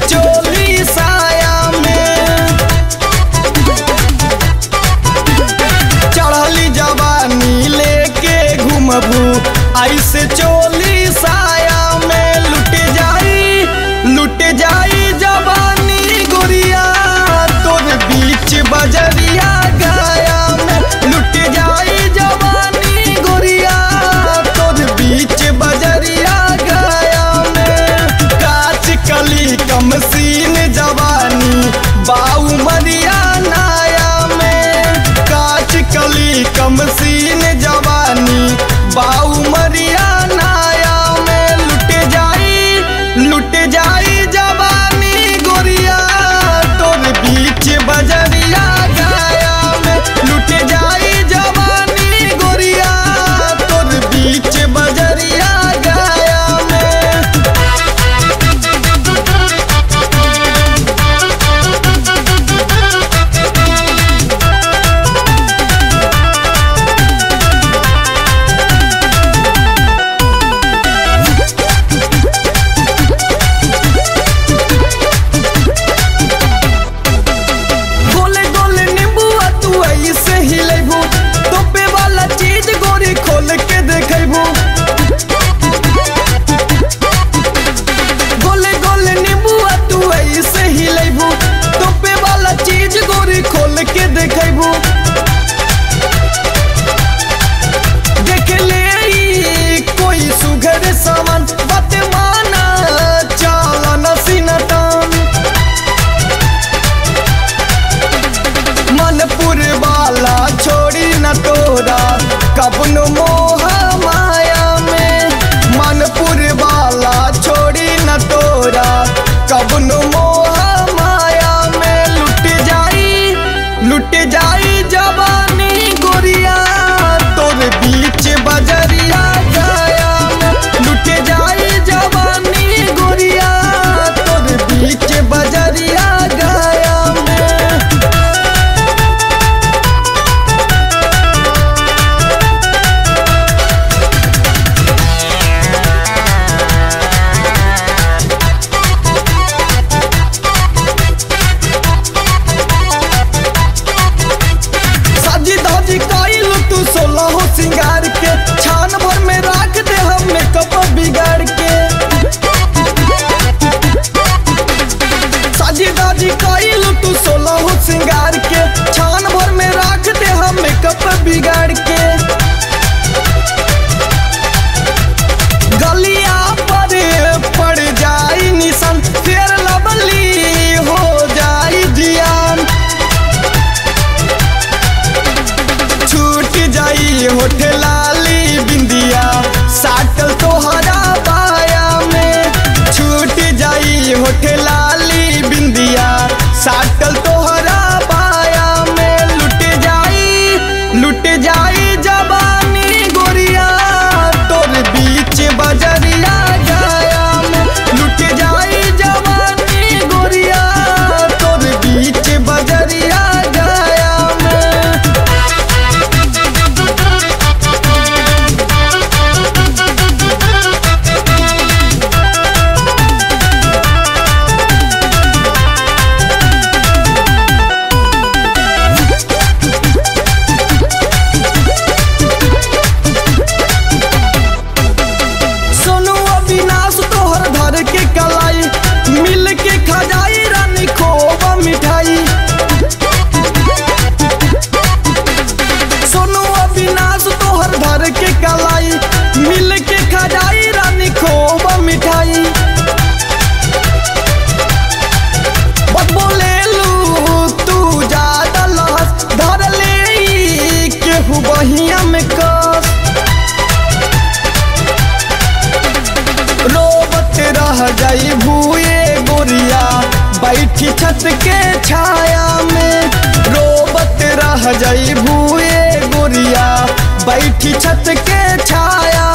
चोली साया में चढ़ली जवानी लेके घूमबू ऐसे चोली साया में लुट जाई लुट जाई जवानी गोरिया तोर बीच बजरिया गाया में लुट जाई जवानी गोरिया तोर बीच बजरिया गाया में काच कली कम सीन जवानी बाऊ मरिया नाया में काच कली कम सीन जवानी बाऊ मरिया नाया में लुट जाई लुट जाई जवानी गोरिया तोर बीच बजरिया गाया में लुट जाई जवानी गोरिया तोर बीच बजरिया गाया में गोले गोले नींबुआ तू ऐसे ही लेबू तोपे वाला चीज गोरी खोल के देखबू गोले गोले नींबुआ तू ऐसे ही लेबू तोपे वाला चीज गोरी खोल के देखबू देख ले ई कोई सुघर सामान बात माना चाला नसीनतन मनपुर वाला छोड़ी न तोरा कबनो मोह माया में मनपुर वाला छोड़ी न तोरा कबनो मोह माया में लुट जाई लुट जाई जवानी गोरिया तोर बीच बजरिया गाया में लुट जाई जवानी गोरिया तोर बीच बजरिया गाया में सजी धजी कइल तू सोलह सिंगार के छान भर में राख दे हम मेकअप बिगाड़ के सजी धजी कइल तू सोलह सिंगार के छान भर में राख दे हम मेकअप बिगाड़ के गलिया पर पड़ जाई निशान फेर लवली हो जाई जियान छूट जाई होठ लाली बिंदिया साटल तोहरा बाया में छूट जाई होठ लाली बिंदिया साटल तोहरा बाया में लुट जाई लुट जाई जवानी गोरिया तोर बीच बजरिया गाया में लुट जाई जवानी गोरिया तोर बीच बजरिया गाया में सोनू अविनाश तोहर धर के कलाई मिल के खजाई रानी खोब मिठाई सोनू अविनाश तोहर धर के कलाई मिल के खजाई रानी खोब मिठाई बत बोले लू तू ज्यादा लहस धर ले ई केहू बहिया में कस रोबत रह जाई भूए गोरिया बैठी छत के छाया में रोबत रह जाई भूए गोरिया बैठी छत के छाया